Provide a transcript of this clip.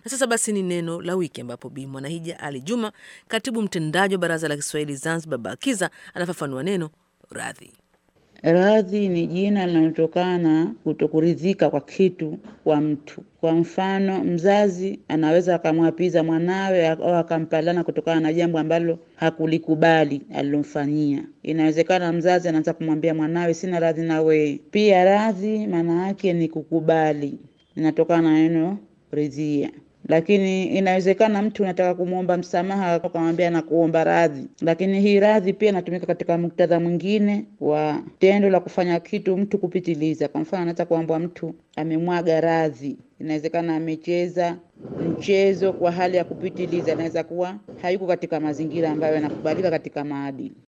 Na sasa basi ni neno la wiki, ambapo Bi Mwanahija Ali Juma, katibu mtendaji wa Baraza la Kiswahili Zanzibar BAKIZA, anafafanua neno radhi. Radhi ni jina linalotokana kutokuridhika kwa kitu kwa mtu. Kwa mfano, mzazi anaweza akamwapiza mwanawe au akampalana kutokana na jambo ambalo hakulikubali alilomfanyia. Inawezekana mzazi anaanza kumwambia mwanawe, sina radhi na wewe. Pia radhi maana yake ni kukubali, inatokana na neno ridhia lakini inawezekana mtu unataka kumwomba msamaha ukamwambia na kuomba radhi, lakini hii radhi pia inatumika katika muktadha mwingine wa tendo la kufanya kitu mtu kupitiliza. Kwa mfano, anaweza kuambwa mtu amemwaga radhi, inawezekana amecheza mchezo kwa hali ya kupitiliza, inaweza kuwa hayuko katika mazingira ambayo yanakubalika katika maadili.